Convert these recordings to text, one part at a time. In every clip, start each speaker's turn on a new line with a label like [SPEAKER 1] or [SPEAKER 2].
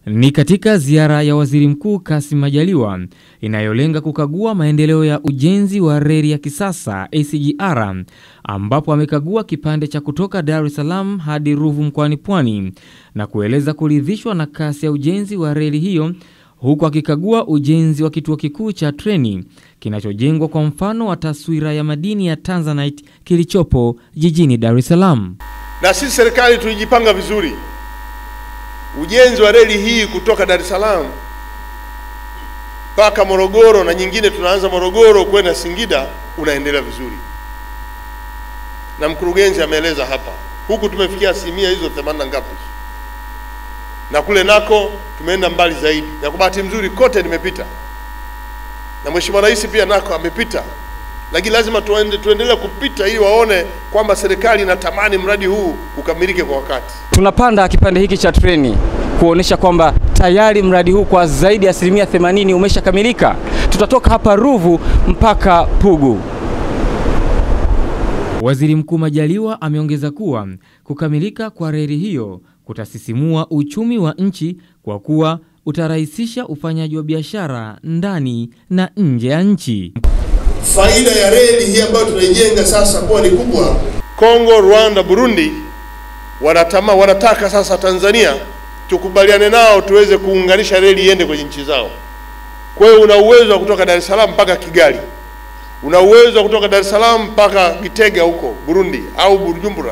[SPEAKER 1] Ni katika ziara ya Waziri Mkuu Kassim Majaliwa inayolenga kukagua maendeleo ya ujenzi wa reli ya kisasa SGR ambapo amekagua kipande cha kutoka Dar es Salaam hadi Ruvu mkoani Pwani na kueleza kuridhishwa na kasi ya ujenzi wa reli hiyo huku akikagua ujenzi wa kituo kikuu cha treni kinachojengwa kwa mfano wa taswira ya madini ya Tanzanite kilichopo jijini Dar es Salaam.
[SPEAKER 2] Na sisi serikali tulijipanga vizuri. Ujenzi wa reli hii kutoka Dar es Salaam mpaka Morogoro na nyingine tunaanza Morogoro kwenda Singida unaendelea vizuri, na mkurugenzi ameeleza hapa, huku tumefikia asilimia hizo 80 na ngapi, na kule nako tumeenda mbali zaidi, na kwa bahati nzuri kote nimepita, na Mheshimiwa Rais pia nako amepita, lakini lazima tuende, tuendelee kupita ili waone kwamba serikali inatamani mradi huu ukamilike kwa wakati.
[SPEAKER 3] Tunapanda kipande hiki cha treni kuonesha kwamba tayari mradi huu kwa zaidi ya asilimia 80 umeshakamilika. Tutatoka hapa Ruvu mpaka Pugu.
[SPEAKER 1] Waziri Mkuu Majaliwa ameongeza kuwa kukamilika kwa reli hiyo kutasisimua uchumi wa nchi kwa kuwa utarahisisha ufanyaji wa biashara ndani na nje ya nchi.
[SPEAKER 2] Faida ya reli hii ambayo tunaijenga sasa kuwa ni kubwa. Kongo, Rwanda, Burundi wanatama, wanataka sasa Tanzania tukubaliane nao tuweze kuunganisha reli iende kwenye nchi zao. Kwa hiyo una uwezo wa kutoka Dar es Salaam mpaka Kigali, una uwezo wa kutoka Dar es Salaam mpaka Gitega huko Burundi au Bujumbura,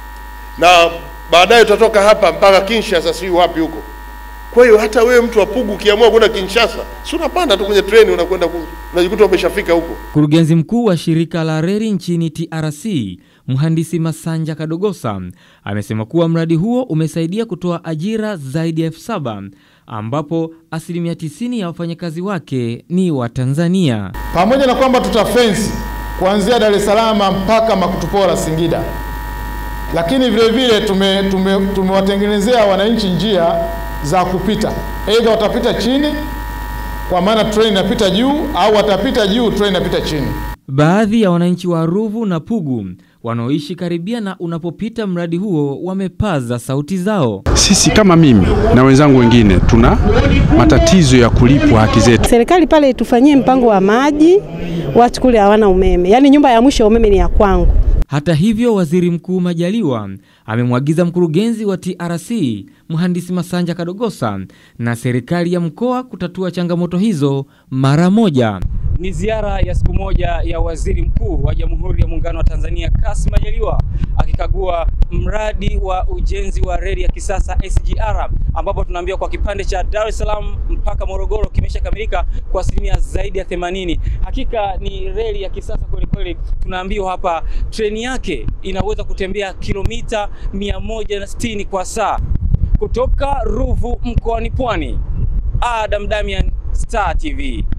[SPEAKER 2] na baadaye utatoka hapa mpaka Kinshasa, si wapi huko. Kwa hiyo hata wewe mtu wa Pugu ukiamua kwenda Kinshasa, si unapanda tu kwenye treni unakwenda, unajikuta umeshafika huko.
[SPEAKER 1] Mkurugenzi mkuu wa shirika la reli nchini TRC Mhandisi Masanja Kadogosa amesema kuwa mradi huo umesaidia kutoa ajira zaidi ya elfu saba ambapo asilimia 90 ya wafanyakazi wake ni wa Tanzania.
[SPEAKER 4] Pamoja na kwamba tutafensi kuanzia Dar es Salaam mpaka Makutupora Singida, lakini vile vile tumewatengenezea tume wananchi njia za kupita, aidha watapita chini kwa maana treni inapita juu au watapita juu treni inapita chini.
[SPEAKER 1] Baadhi ya wananchi wa Ruvu na Pugu wanaoishi karibia na unapopita mradi huo wamepaza sauti zao.
[SPEAKER 5] Sisi kama mimi na wenzangu wengine tuna matatizo ya kulipwa haki zetu.
[SPEAKER 6] Serikali pale itufanyie mpango wa maji, watu kule hawana umeme, yaani nyumba ya mwisho ya umeme ni ya kwangu.
[SPEAKER 1] Hata hivyo, Waziri Mkuu Majaliwa amemwagiza mkurugenzi wa TRC Mhandisi Masanja Kadogosa na serikali ya mkoa kutatua changamoto hizo mara moja.
[SPEAKER 3] Ni ziara ya siku moja ya Waziri Mkuu wa Jamhuri ya Muungano wa Tanzania Kassim Majaliwa akikagua mradi wa ujenzi wa reli ya kisasa SGR, ambapo tunaambiwa kwa kipande cha Dar es Salaam mpaka Morogoro kimeshakamilika kwa asilimia zaidi ya 80. Hakika ni reli ya kisasa kweli kweli. Tunaambiwa hapa treni yake inaweza kutembea kilomita 160 kwa saa. Kutoka Ruvu mkoani Pwani, Adam Damian, Star TV.